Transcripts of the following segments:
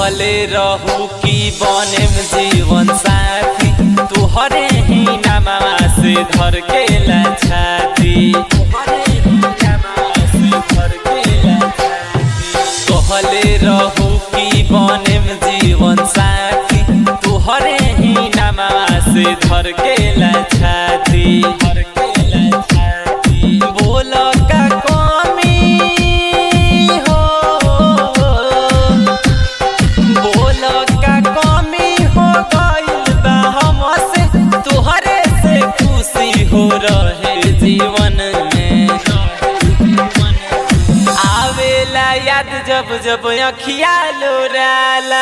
कहले रहू कि बनेम जीवन साथी तुहरे ही नामा से धर के ला छाती तुहरे ही नामा से धर के ला छाती कहले रहू कि बनेम जीवन साथी तुहरे ही नामा से धर के ला छाती धर के ला छाती बोल का कमी हो बोल का कमी हो गइल बा हमसे तोहरे से खुशी हो रहे जीवन में आवेला याद जब जब अखिया लोराला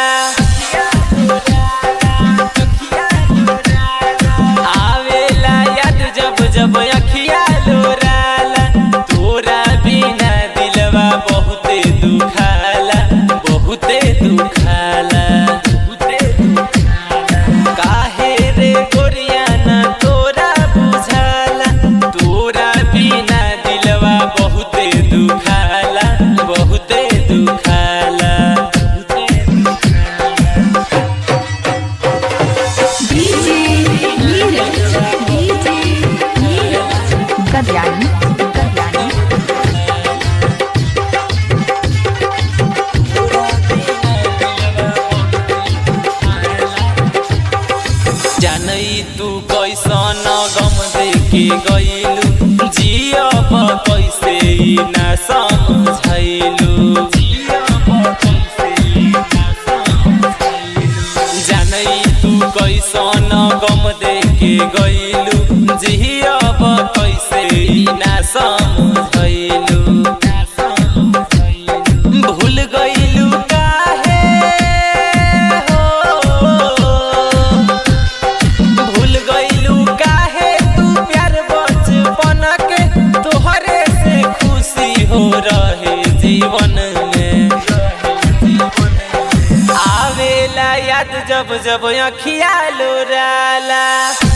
आवेला याद जब जब अखिया लोराला तोरा बिना दिलवा बहुते दुखाला बहुते दुखाला बहुते दुखाला काहे रे गोरिया ना तोरा बुझाला तोरा बिना दिलवा बहुते दुखाला बहुते दुखाला बहुते DJ Neeraj, DJ Neeraj, Kalyani, Kalyani. जानई तू कैसन गम देके गइलू जियब कैसे ई ना समझैलू जानई तू कैसन गम देके गइलू जियब कैसे ई ना समझैलू भूल गइलू काहे हो भूल गइलू काहे तू प्यार बचपन के तोहरे से खुशी हो रहे जीवन में आवेला याद जब जब अखिया लोराला